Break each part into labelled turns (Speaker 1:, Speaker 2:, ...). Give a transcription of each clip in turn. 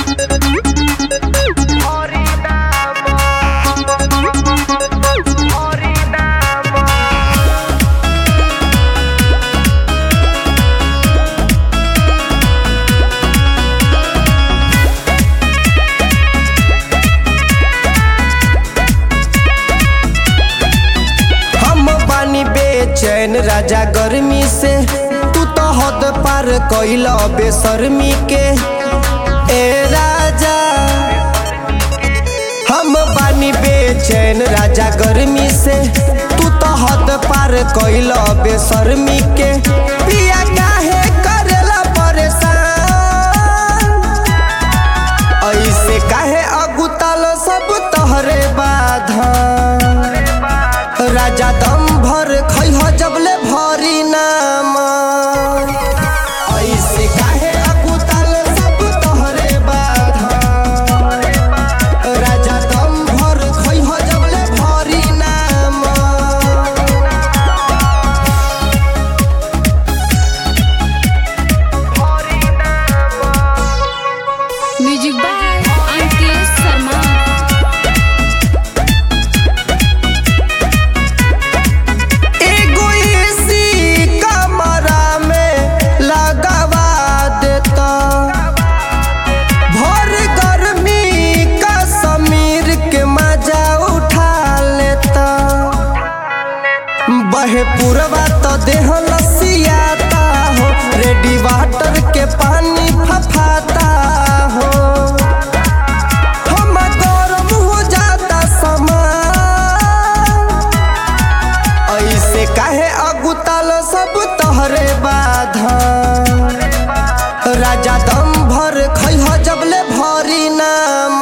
Speaker 1: हम बानी बेचैन राजा गर्मी से तू तो हद पार कैल बेशर्मी के ए राजा हम बानी बेचैन राजा गर्मी से तू तो हद पार कैल बेशर्मी के पिया काहे करेला परेशान ऐसे काहे अगुतल सब तोहरे बाधा राजा दम भर खैह जबले भरी नाम ऐसे काहे अकुतल सब तोहरे बाधा राजा दम भर खैह जबले भरी नाम
Speaker 2: म्यूजिक बाय अंकित शर्मा
Speaker 1: एगो एसी कमरा में लगावा देता भर गर्मी का समीर के मजा उठा लेता बहे पुरवा तो देह लसियाता हो रेडी वाटर के पानी फफाता हो हम गरम हो जाता समान ऐसे काहे अगुतल सब तोहरे बाधा राजा दम भर खैह जबले भरी नाम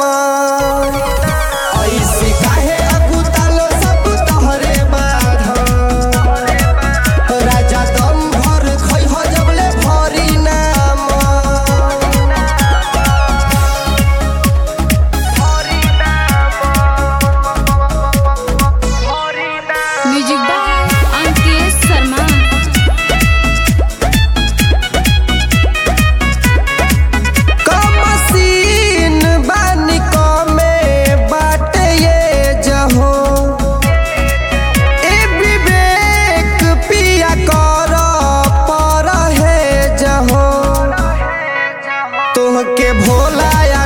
Speaker 1: ऐसे काहे अगुतल सब तोहरे बाधा राजा दम भर खैह जबले भरी नाम
Speaker 2: म्यूजिक बाय अंकित शर्मा
Speaker 1: कमसीन बानी कमे बाटे ये जहो ए विवेक पिया कर पर है जहो तुहके भोला